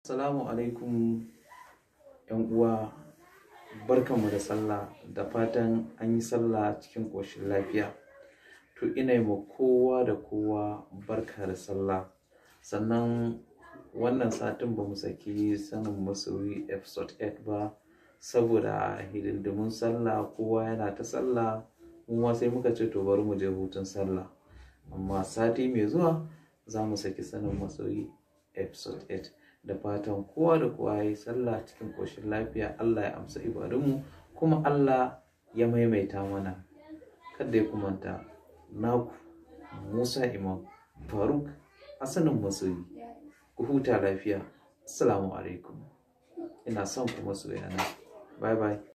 Assalamu alaikum ‘yan uwa barkanmu da sallah da fatan an yi sallah cikin ƙoshin lafiya to ina yi ma kowa da kowa barka da sallah sannan wannan satin ba mu saki sanin masoyi episode 8 ba saboda hidindimun sallah kowa yana ta sallah kuma sai muka ce to bari mu je hutun sallah amma sati mai zuwa za mu saki sanin masoyi episode 8 da fatan kowa da kowa ya yi sallah cikin ƙoshin lafiya Allah ya amsa ibadunmu kuma Allah ya maimaita mana kada ya kumanta naku Musa Imam Faruk Hassanin Masoyi ku huta lafiya assalamu alaikum ina son ku masoyana bye bye